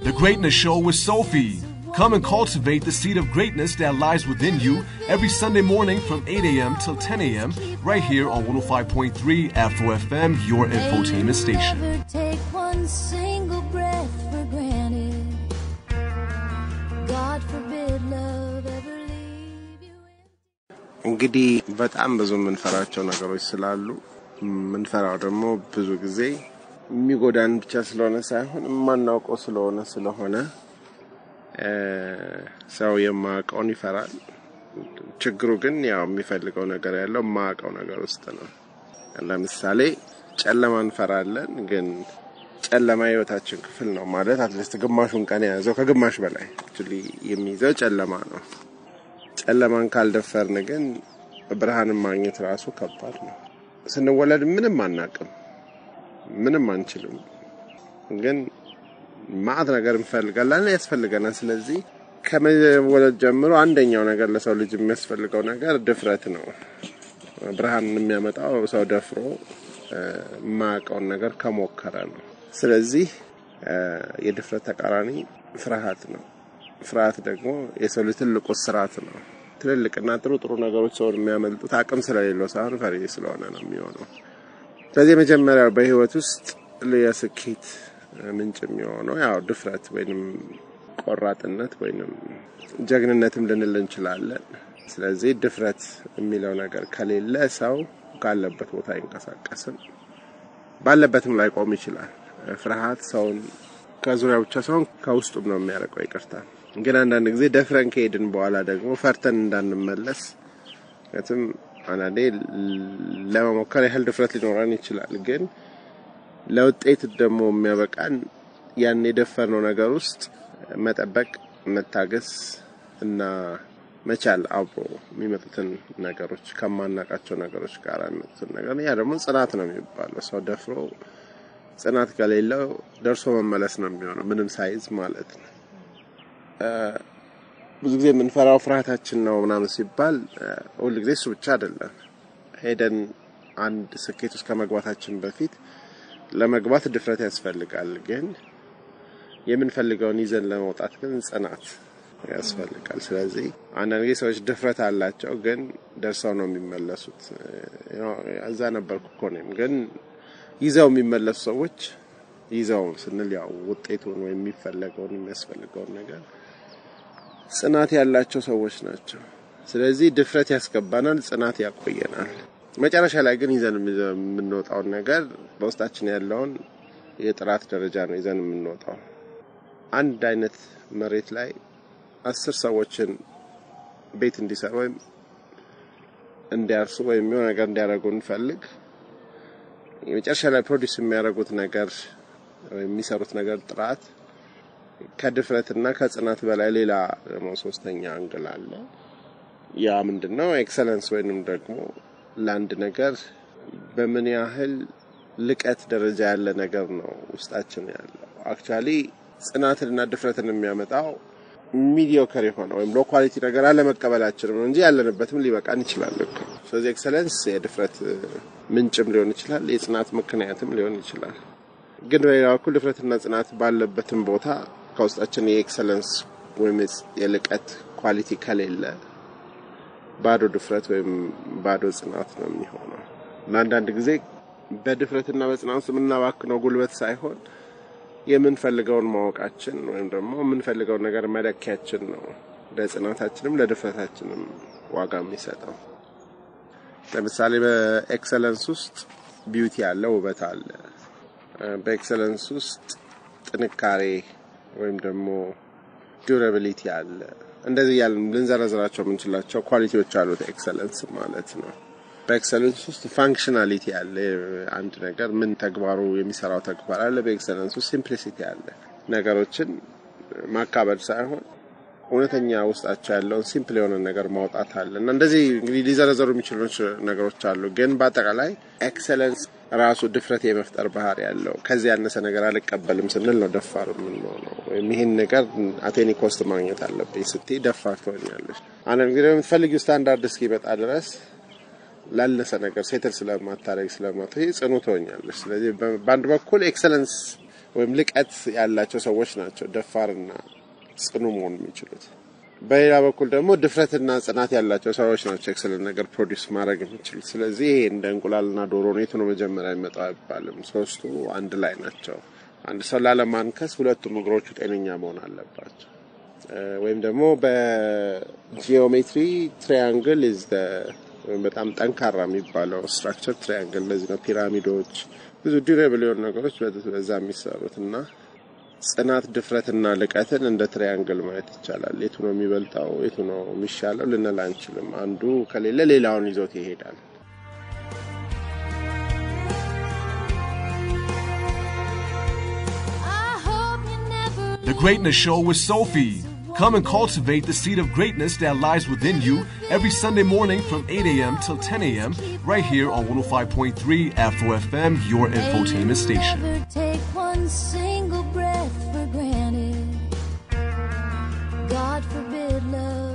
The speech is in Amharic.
The Greatness Show with Sophie. Come and cultivate the seed of greatness that lies within you every Sunday morning from 8 a.m. till 10 a.m. right here on 105.3 Afro FM, your infotainment station. Never take one single breath for granted. God forbid love ever leave you. እንግዲህ በጣም ብዙ የምንፈራቸው ነገሮች ስላሉ የምንፈራው ደግሞ ብዙ ጊዜ የሚጎዳን ብቻ ስለሆነ ሳይሆን የማናውቀው ስለሆነ ስለሆነ እ፣ ሰው የማያውቀውን ይፈራል። ችግሩ ግን ያው የሚፈልገው ነገር ያለው የማያውቀው ነገር ውስጥ ነው። ለምሳሌ ጨለማ እንፈራለን፣ ግን ጨለማ የህይወታችን ክፍል ነው ማለት አትሊስት ግማሹን ቀን የያዘው ከግማሽ በላይ actually የሚይዘው ጨለማ ነው። ጨለማን ካልደፈርን ግን ብርሃንን ማግኘት ራሱ ከባድ ነው። ስንወለድ ምንም አናቅም፣ ምንም አንችልም። ግን ማዕት ነገር እንፈልጋለን፣ ያስፈልገናል። ስለዚህ ከመወለድ ጀምሮ አንደኛው ነገር ለሰው ልጅ የሚያስፈልገው ነገር ድፍረት ነው። ብርሃንን የሚያመጣው ሰው ደፍሮ እ፣ የማያውቀውን ነገር ከሞከረ ነው። ስለዚህ እ፣ የድፍረት ተቃራኒ ፍርሃት ነው። ፍርሃት ደግሞ የሰው ልጅ ትልቁ ስርዓት ነው። ትልልቅና ጥሩ ጥሩ ነገሮች ሰውን የሚያመልጡት አቅም ስለሌለው ሳይሆን ፈሪ ስለሆነ ነው የሚሆነው። ስለዚህ የመጀመሪያው በህይወት ውስጥ የስኬት ምንጭ የሚሆነው ያው ድፍረት ወይንም ቆራጥነት ወይንም ጀግንነትም ልንል እንችላለን። ስለዚህ ድፍረት የሚለው ነገር ከሌለ ሰው ካለበት ቦታ አይንቀሳቀስም፣ ባለበትም ላይ ቆም ይችላል። ፍርሃት ሰውን ከዙሪያ ብቻ ሳይሆን ከውስጡም ነው የሚያርቀው። ይቅርታ ግን አንዳንድ ጊዜ ደፍረን ከሄድን በኋላ ደግሞ ፈርተን እንዳንመለስ ምክንያቱም አንዳንዴ ለመሞከር ያህል ድፍረት ሊኖረን ይችላል። ግን ለውጤት ደግሞ የሚያበቃን ያን የደፈርነው ነገር ውስጥ መጠበቅ፣ መታገስ እና መቻል አብሮ የሚመጡትን ነገሮች ከማናቃቸው ነገሮች ጋር የሚመጡትን ነገር ያ ደግሞ ጽናት ነው የሚባለው። ሰው ደፍሮ ጽናት ከሌለው ደርሶ መመለስ ነው የሚሆነው ምንም ሳይዝ ማለት ነው። እ፣ ብዙ ጊዜ የምንፈራው ፍርሃታችን ነው ምናምን ሲባል እ፣ ሁል ጊዜ እሱ ብቻ አይደለም። ሄደን አንድ ስኬት ውስጥ ከመግባታችን በፊት ለመግባት ድፍረት ያስፈልጋል። ግን የምንፈልገውን ይዘን ለመውጣት ግን ጽናት ያስፈልጋል። ስለዚህ አንዳንድ ጊዜ ሰዎች ድፍረት አላቸው፣ ግን ደርሰው ነው የሚመለሱት። እ፣ እዛ ነበርኩ እኮ እኔም ግን ይዘው የሚመለሱ ሰዎች ይዘው ስንል ያው ውጤቱን ወይም የሚፈለገውን የሚያስፈልገውን ነገር ጽናት ያላቸው ሰዎች ናቸው። ስለዚህ ድፍረት ያስገባናል፣ ጽናት ያቆየናል። መጨረሻ ላይ ግን ይዘን የምንወጣውን ነገር በውስጣችን ያለውን የጥራት ደረጃ ነው ይዘን የምንወጣው። አንድ አይነት መሬት ላይ አስር ሰዎችን ቤት እንዲሰሩ ወይም እንዲያርሱ ወይም የሆነ ነገር እንዲያደርጉ እንፈልግ የመጨረሻ ላይ ፕሮዲስ የሚያደርጉት ነገር ወይም የሚሰሩት ነገር ጥራት ከድፍረትና ከጽናት በላይ ሌላ ደግሞ ሶስተኛ አንግል አለ። ያ ምንድን ነው? ኤክሰለንስ ወይንም ደግሞ ለአንድ ነገር በምን ያህል ልቀት ደረጃ ያለ ነገር ነው ውስጣችን ያለው። አክቹዋሊ ጽናትንና ድፍረትን የሚያመጣው ሚዲዮከር የሆነ ወይም ሎ ኳሊቲ ነገር አለመቀበላችን ነው እንጂ ያለንበትም ሊበቃን ይችላል እኮ። ስለዚህ ኤክሰለንስ የድፍረት ምንጭም ሊሆን ይችላል፣ የጽናት ምክንያትም ሊሆን ይችላል። ግን በሌላ በኩል ድፍረትና ጽናት ባለበትም ቦታ ከውስጣችን የኤክሰለንስ ወይም የልቀት ኳሊቲ ከሌለ ባዶ ድፍረት ወይም ባዶ ጽናት ነው የሚሆነው። እና አንዳንድ ጊዜ በድፍረትና በጽናት ውስጥ የምናባክነው ጉልበት ሳይሆን የምንፈልገውን ማወቃችን ወይም ደግሞ የምንፈልገውን ነገር መለኪያችን ነው ለጽናታችንም ለድፍረታችንም ዋጋ የሚሰጠው። ለምሳሌ በኤክሰለንስ ውስጥ ቢዩቲ አለ፣ ውበት አለ። በኤክሰለንስ ውስጥ ጥንካሬ ወይም ደግሞ ዱራቢሊቲ አለ። እንደዚህ እያልን ልንዘረዝራቸው የምንችላቸው ኳሊቲዎች አሉት ኤክሰለንስ ማለት ነው። በኤክሰለንስ ውስጥ ፋንክሽናሊቲ አለ። አንድ ነገር ምን ተግባሩ የሚሰራው ተግባር አለ። በኤክሰለንስ ውስጥ ሲምፕሊሲቲ አለ። ነገሮችን ማካበድ ሳይሆን እውነተኛ ውስጣቸው ያለውን ሲምፕል የሆነ ነገር ማውጣት አለ እና እንደዚህ እንግዲህ ሊዘረዘሩ የሚችሉ ነገሮች አሉ። ግን በአጠቃላይ ኤክሰለንስ ራሱ ድፍረት የመፍጠር ባህሪ ያለው ከዚህ ያነሰ ነገር አልቀበልም ስንል ነው ደፋር የምንሆነው። ወይም ይህን ነገር አቴኒ ኮስት ማግኘት አለብኝ ስትይ ደፋር ትሆኛለሽ። አንዳንድ ጊዜ የምትፈልጊው ስታንዳርድ እስኪመጣ ድረስ ላነሰ ነገር ሴትል ስለማታረግ ስለማት ጽኑ ትሆኛለሽ። ስለዚህ በአንድ በኩል ኤክሰለንስ ወይም ልቀት ያላቸው ሰዎች ናቸው ደፋርና ጽኑ መሆን የሚችሉት። በሌላ በኩል ደግሞ ድፍረትና ጽናት ያላቸው ሰዎች ናቸው ኤክሰለንት ነገር ፕሮዲውስ ማድረግ የሚችሉት። ስለዚህ ይሄ እንደ እንቁላልና ዶሮ ነው፣ የቱ ነው መጀመሪያ የሚመጣው አይባልም። ሶስቱ አንድ ላይ ናቸው። አንድ ሰው ላለማንከስ ሁለቱም እግሮቹ ጤነኛ መሆን አለባቸው። ወይም ደግሞ በጂኦሜትሪ ትሪያንግል ኢዝ በጣም ጠንካራ የሚባለው ስትራክቸር ትሪያንግል። ለዚህ ነው ፒራሚዶች፣ ብዙ ዲሬብል የሆኑ ነገሮች በዛ የሚሰሩት እና ጽናት፣ ድፍረትና ልቀትን እንደ ትሪያንግል ማየት ይቻላል። የቱ ነው የሚበልጠው፣ የቱ ነው የሚሻለው ልንል አንችልም። አንዱ ከሌለ ሌላውን ይዞት ይሄዳል። I hope you never The Greatness Show with Sophie. Come and cultivate the seed of greatness that lies within you every Sunday morning from 8 a.m. till 10 a.m. right here on 105.3 Afro FM, your May you infotainment station. Never take one single breath for granted. God forbid love